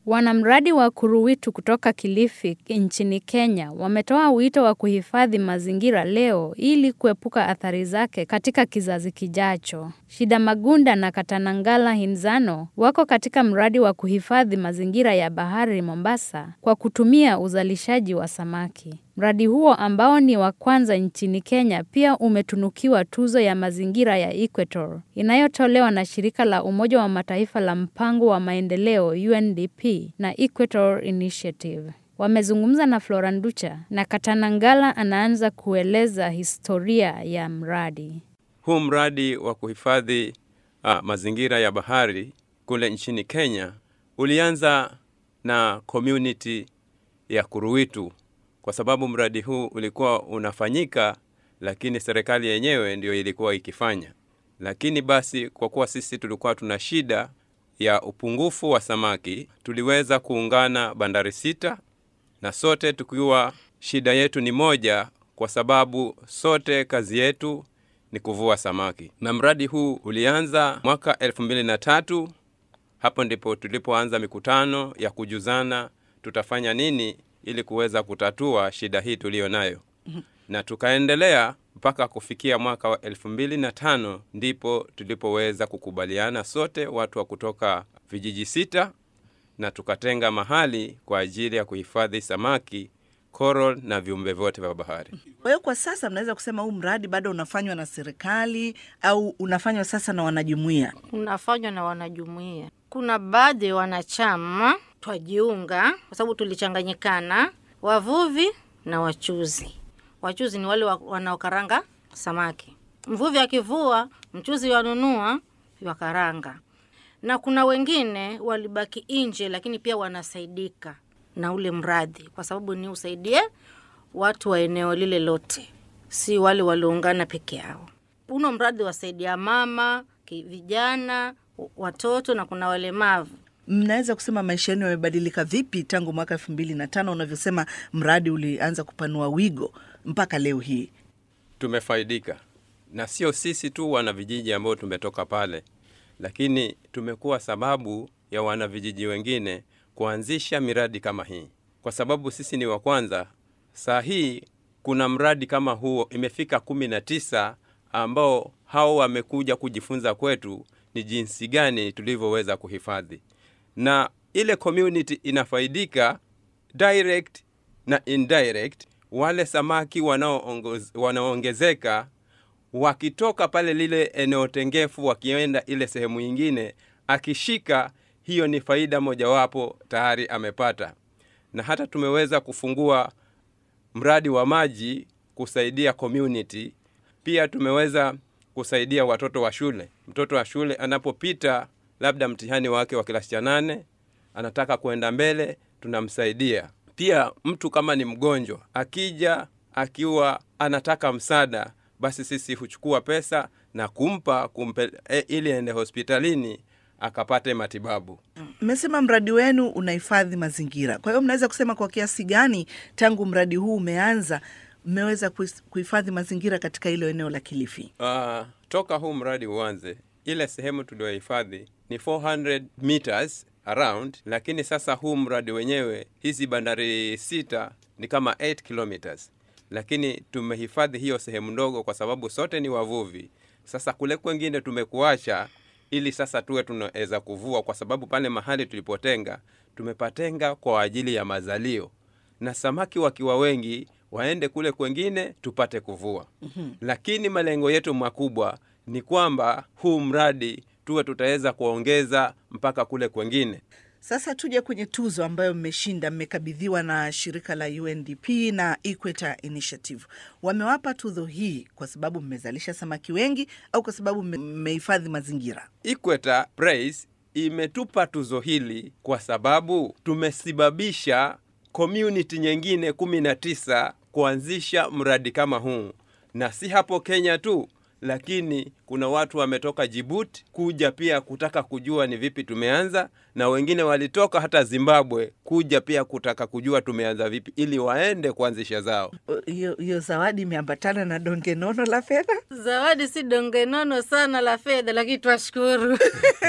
Wanamradi wa Kuruwitu kutoka Kilifi nchini Kenya wametoa wito wa kuhifadhi mazingira leo ili kuepuka athari zake katika kizazi kijacho. Shida Magunda na Katanangala Hinzano wako katika mradi wa kuhifadhi mazingira ya bahari Mombasa kwa kutumia uzalishaji wa samaki. Mradi huo ambao ni wa kwanza nchini Kenya pia umetunukiwa tuzo ya mazingira ya Equator inayotolewa na shirika la Umoja wa Mataifa la mpango wa maendeleo UNDP na Equator Initiative. Wamezungumza na Flora Nducha na Katanangala anaanza kueleza historia ya mradi. Huu mradi wa kuhifadhi ah, mazingira ya bahari kule nchini Kenya ulianza na community ya Kuruwitu kwa sababu mradi huu ulikuwa unafanyika, lakini serikali yenyewe ndio ilikuwa ikifanya. Lakini basi kwa kuwa sisi tulikuwa tuna shida ya upungufu wa samaki, tuliweza kuungana bandari sita, na sote tukiwa shida yetu ni moja, kwa sababu sote kazi yetu ni kuvua samaki. Na mradi huu ulianza mwaka elfu mbili na tatu. Hapo ndipo tulipoanza mikutano ya kujuzana tutafanya nini ili kuweza kutatua shida hii tuliyo nayo, na tukaendelea mpaka kufikia mwaka wa elfu mbili na tano ndipo tulipoweza kukubaliana sote watu wa kutoka vijiji sita, na tukatenga mahali kwa ajili ya kuhifadhi samaki, coral na viumbe vyote vya bahari. Kwa hiyo kwa sasa mnaweza kusema huu mradi bado unafanywa na serikali au unafanywa sasa na wanajumuiya? unafanywa na wanajumuia. Kuna baadhi ya wanachama twajiunga, kwa sababu tulichanganyikana, wavuvi na wachuzi. Wachuzi ni wale wa- wanaokaranga samaki. Mvuvi akivua, mchuzi wanunua, wakaranga. Na kuna wengine walibaki nje, lakini pia wanasaidika na ule mradi, kwa sababu ni usaidie watu wa eneo lile lote, si wale walioungana peke yao. Uno mradi wasaidia mama, ki- vijana, w- watoto na kuna walemavu. Mnaweza kusema maisha yenu yamebadilika vipi tangu mwaka elfu mbili na tano unavyosema mradi ulianza kupanua wigo mpaka leo hii? tumefaidika na sio sisi tu wana vijiji ambao tumetoka pale, lakini tumekuwa sababu ya wana vijiji wengine kuanzisha miradi kama hii, kwa sababu sisi ni wa kwanza. Saa hii kuna mradi kama huo imefika kumi na tisa ambao hao wamekuja kujifunza kwetu ni jinsi gani tulivyoweza kuhifadhi, na ile community inafaidika direct na indirect. Wale samaki wanaoongoz- wanaoongezeka wakitoka pale lile eneo tengefu wakienda ile sehemu nyingine, akishika hiyo ni faida mojawapo tayari amepata. Na hata tumeweza kufungua mradi wa maji kusaidia community. Pia tumeweza kusaidia watoto wa shule. Mtoto wa shule anapopita labda mtihani wake wa kilasi cha nane, anataka kuenda mbele, tunamsaidia. Pia mtu kama ni mgonjwa akija akiwa anataka msaada, basi sisi huchukua pesa na kumpa kumpe, e, ili aende hospitalini akapate matibabu. Mmesema mradi wenu unahifadhi mazingira, kwa hiyo mnaweza kusema kwa kiasi gani tangu mradi huu umeanza mmeweza kuhis- kuhifadhi mazingira katika hilo eneo la Kilifi? Uh, toka huu mradi uanze, ile sehemu tuliohifadhi ni 400 meters around, lakini sasa huu mradi wenyewe, hizi bandari sita ni kama 8 kilometers, lakini tumehifadhi hiyo sehemu ndogo kwa sababu sote ni wavuvi. Sasa kule kwengine tumekuacha ili sasa tuwe tunaweza kuvua, kwa sababu pale mahali tulipotenga tumepatenga kwa ajili ya mazalio, na samaki wakiwa wengi waende kule kwengine tupate kuvua. mm-hmm. Lakini malengo yetu makubwa ni kwamba huu mradi tuwe tutaweza kuongeza mpaka kule kwengine. Sasa tuje kwenye tuzo ambayo mmeshinda, mmekabidhiwa na shirika la UNDP na Equator Initiative. Wamewapa tuzo hii kwa sababu mmezalisha samaki wengi au kwa sababu mme- mmehifadhi mazingira? Equator Prize imetupa tuzo hili kwa sababu tumesababisha community nyingine kumi na tisa kuanzisha mradi kama huu, na si hapo Kenya tu, lakini kuna watu wametoka Jibuti kuja pia kutaka kujua ni vipi tumeanza, na wengine walitoka hata Zimbabwe kuja pia kutaka kujua tumeanza vipi, ili waende kuanzisha zao. Hiyo hiyo zawadi imeambatana na donge nono la fedha. Zawadi si donge nono sana la fedha, lakini twashukuru.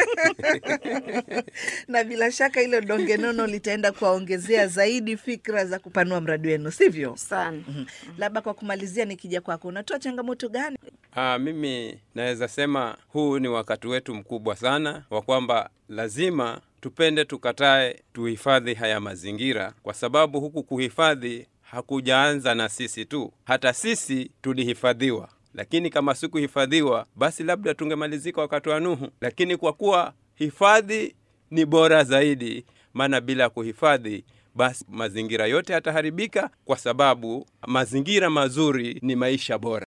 na bila shaka hilo donge nono litaenda kuwaongezea zaidi fikra za kupanua mradi wenu, sivyo? sana. Mhm. Labda kwa kumalizia, nikija kwako, unatoa changamoto gani? Aa, mimi naweza sema huu ni wakati wetu mkubwa sana wa kwamba lazima tupende tukatae, tuhifadhi haya mazingira, kwa sababu huku kuhifadhi hakujaanza na sisi tu, hata sisi tulihifadhiwa. Lakini kama sikuhifadhiwa, basi labda tungemalizika wakati wa Nuhu. Lakini kwa kuwa hifadhi ni bora zaidi, maana bila kuhifadhi basi mazingira yote yataharibika, kwa sababu mazingira mazuri ni maisha bora.